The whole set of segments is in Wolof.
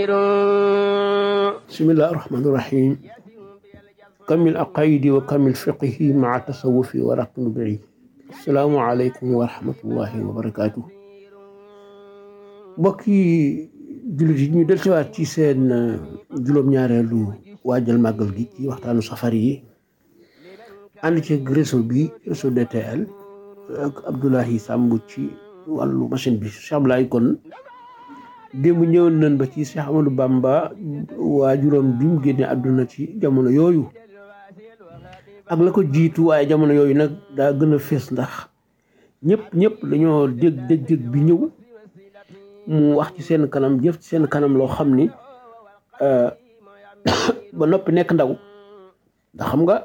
bismillahi rahmani rahim kamil aqaidi wa kamil fiqihi maa tasawufi wa raqnu bii asalaamu aleykum wa rahmatullahi wa barakaatu mbokki jullit yi ñu delsiwaat ci seen juróom-ñaareelu waajal màggal gi ci waxtaanu safar yi ànd ci réseau bi réseau DTL ak Abdoulahi Samb ci wàllu machine bi Cheikh Abdoulaye kon démb ñëwoon nañ ba ci Cheikh Amadou Bamba waajuram bi mu génne àdduna ci jamono yooyu ak la ko jiitu waaye jamono yooyu nag daa gën a fees ndax ñëpp ñëpp dañoo dégg dégg dégg bi ñëw mu wax ci seen kanam jëf ci seen kanam loo xam ni ba noppi nekk ndaw ndax xam nga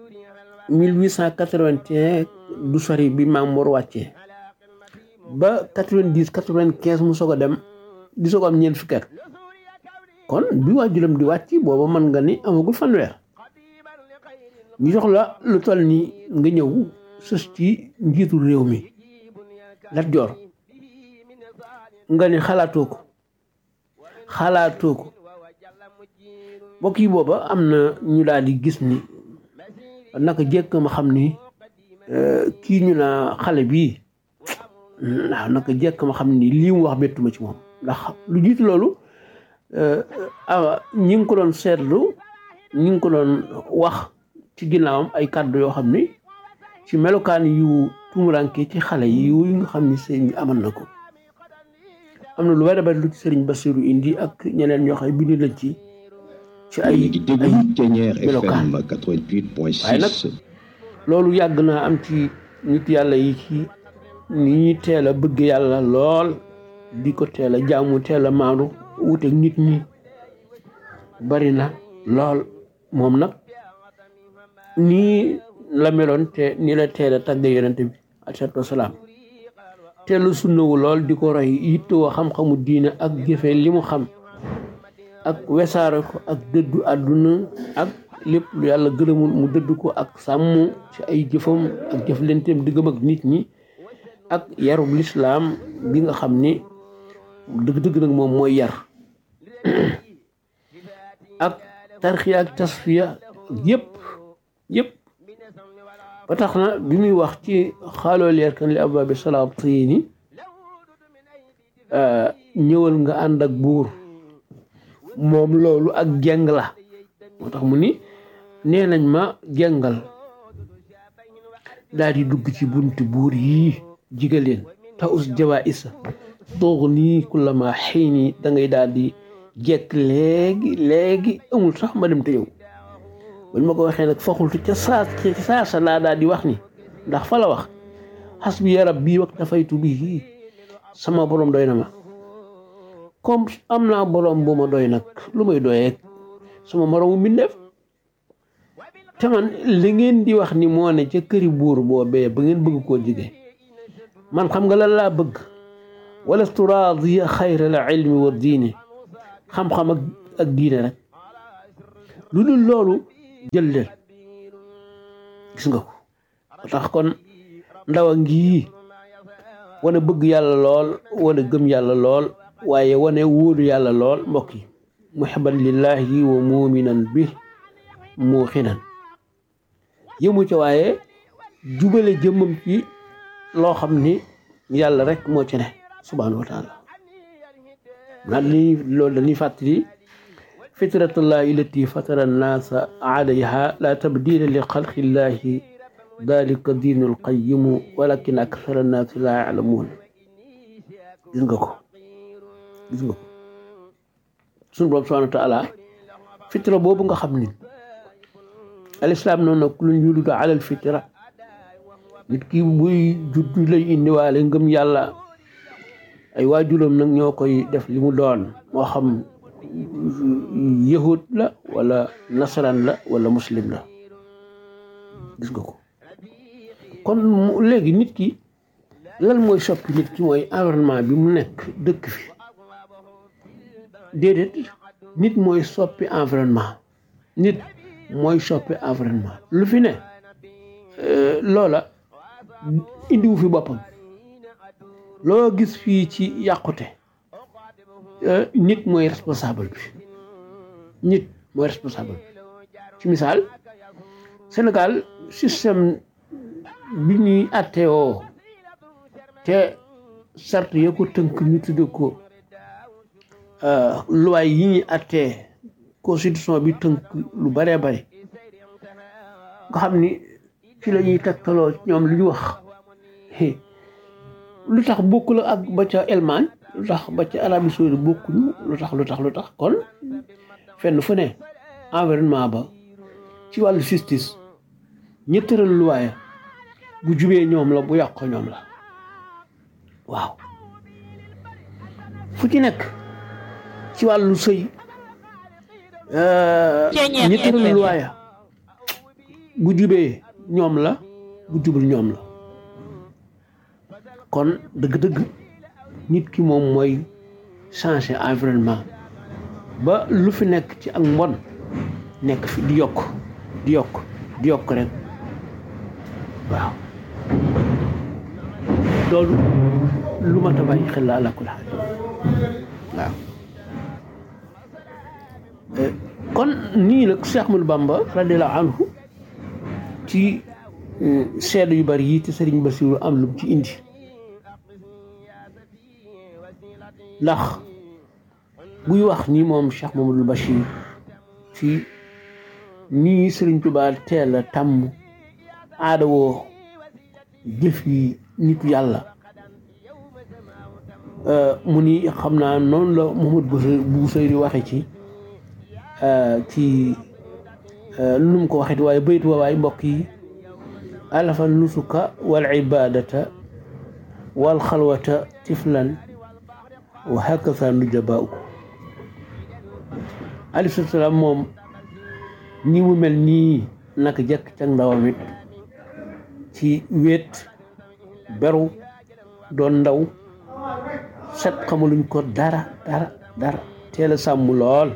1881 du sori bi Maam Mor wàccee ba 90 95 mu soog a dem di soog am ñeent fukki at kon bi waajuram di wàcc booba mën nga ni amagul fanweer ñu jox la lu toll ni nga ñëw sës ci njiitu réew mi Lat Joor nga ni xalaatoo ko xalaatoo ko mbokk yi booba am na ñu daal di gis ni naka jekk ma xam ni kii ñu naa xale bii waaw naka jekk ma xam ni lii mu wax bettuma ci moom ndax lu jiitu loolu ñi ngi ko doon seetlu ñi ngi ko doon wax ci ginnaawam ay kàddu yoo xam ni ci melokaan yu tumuranke ci xale yi yu nga xam ni sëñ bi amal na ko am na lu bari bari lu ci sëriñ Basiru indi ak ñeneen ñoo xam ne bind lañ ci ci ay ay melokaan waaye nag loolu yàgg naa am ci nit yàlla yi ci ni ñuy teel a bëgg yàlla lool di ko teel a jaamu teel a maandu wuteeg nit ñi bari na lool moom nag nii la meloon te ni la teel a tàgg yonente bi alayhi salaam teelu sunnawu lool di ko roy yittewoo xam-xamu diine ak jëfe li mu xam ak wesaare ko ak dëddu àdduna ak lépp lu yàlla gërëmul mu dëdd ko ak sàmm ci ay jëfam ak jëflenteem diggam ak nit ñi ak yarub lislaam bi nga xam ni dëgg-dëgg nag moom mooy yar ak tarxiya ak tasfiya yëpp yëpp ba tax na bi muy wax ci xaaloo leer kan li abaabi salaatini ñëwal nga ànd ak buur moom loolu ak jeng la moo tax mu ni nee nañ ma jengal daal di dugg ci bunti buur yii jigaleen ta us jawaa isa toog nii kullama xëy nii da ngay daal di jekk léegi léegi amul sax ma dem te yow bañ ma ko waxee nag faxultu ca saa ca saasa laa daal di wax ni ndax fa la wax xas bi yarab bii wax dafaytu bii sama borom doy na ma comme am naa borom bu ma doy nag lu may doyee sama moromu mbindeef te man li ngeen di wax ni moo ne ca këri buur boobee ba ngeen bëgg koo jige man xam nga lan laa bëgg wala turaadiya xayra la ilmi wa diine xam-xam ak ak diine rek lu dul loolu jël leen gis nga ko tax kon ndaw a ngi wane bëgg yàlla lool wane gëm yàlla lool waaye wane wóolu yàlla lool mbokk yi muhibban lillahi wa muminan bi muuxinan yëmu ca waaye jubale jëmmam ci loo xam ni yàlla rek moo ci ne subhanahu wa taala naa dañuy loolu dañuy fàttali fitratullahi illati fatara annaasa alayha la tabdila li xalqillahi dalika diinul qayimu walakin akthara annaasi la yalamuun gis nga ko gis nga ko suñu borom subhanahu wa taala fitra boobu nga xam ni alislaam noonu nag lu ñu yulidu alal fitra nit ki buy juddu lay indiwaale ngëm yàlla ay waajuram nag ñoo koy def li mu doon moo xam yahud la wala nasaraan la wala muslim la gis nga ko kon léegi nit ki lan mooy soppi nit ki mooy environnement bi mu nekk dëkk fi déedéet nit mooy soppi environnement nit mooy soppi environnement lu fi ne loola indiwu fi boppam loo gis fii ci yàqute nit mooy responsable bi nit mooy responsable bi ci misaal Sénégal système bi ñuy àtteewoo te sart ya ko tënk ñu tudde ko loi yi ñuy àttee constitution bi tënk lu baree bare nga xam ni ci la ñuy tegtaloo ñoom lu ñu wax lu tax bokkul ak ba ca Allemagne lu tax ba ca Arabie Saoudite bokkuñu lu tax lu tax lu tax kon fenn fu ne environnement ba ci wàllu justice ñi tëral luwaaya bu jubee ñoom la bu yàqoo ñoom la waaw fu ci nekk ci wàllu sëy ñi tëral luwaaya bu jubee ñoom la bu jubul ñoom la kon dëgg-dëgg nit ki moom mooy changer environnement ba lu fi nekk ci ak mbon nekk fi di yokk di yokk di yokk rek waaw loolu lu mat a bàyyi xel la ala kulli xaal waaw kon nii nag Cheikh Ahmadou Bamba radiallahu anhu ci seede yu bari yi te Sëriñ Basiru am lu ci indi ndax buy wax ni moom Cheikh Mamadou Bachir ci nii Sëriñ Tuubaa teel a tàmm aada woo jëf yi nitu yàlla mu ni xam naa noonu la Mouhamad Busayri waxe ci ci nu mu ko waxee waaye baytu wa waay mbokk yi alafa nusuka wal ibadata wal xalwata tiflan wa hakaza nujabaaw alayhi salaam moom ni mu mel nii naka jëkk ca ndawam it ci wéet beru doon ndaw set xamaluñ ko dara dara dara teel a sàmm lool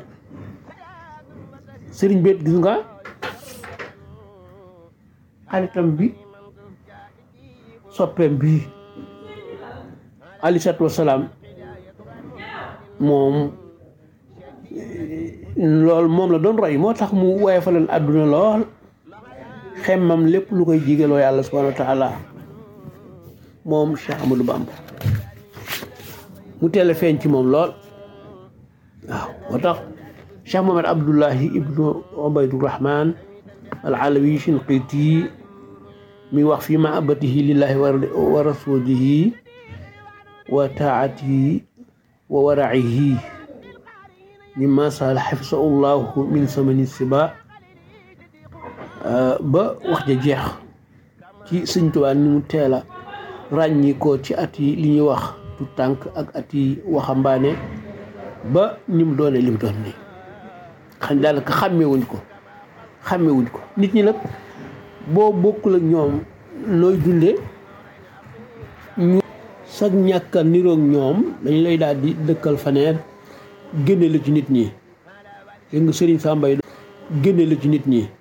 sëriñ beet gis nga xaritam bi soppeem bi alayhi salaatu wasalaam moom lool moom la doon roy moo tax mu woye fa leen àdduna lool xemmam lépp lu koy jigaloo yàlla subhanahu wa taala moom Cheikh Amadou Bamba mu teel a feeñ ci moom lool waaw moo tax Cheikh Mohamed Abdullahi ibnu Ubaydurahman al alawi Shinqiti mi wax fi mahabatihi lillahi wa rasulihi wa taatihi wa waracihi mimma sal xafisahu llahu min samani siba ba wax ja jeex ci sëñ Tuubaa ni mu teel a ràññi ko ci at yi li ñuy wax tu tànk ak at yi waxambaane ba ni mu doone li mu doon nii xam daanaka xàmmewuñ ko xàmmewuñ ko nit ñi nag boo bokkul ak ñoom nooy dundee ñu sag ñàkka niroog ñoom dañ lay daal di dëkkal faneer génne la ci nit ñi dégg nga Sëriñ Sàmbay génne la ci nit ñi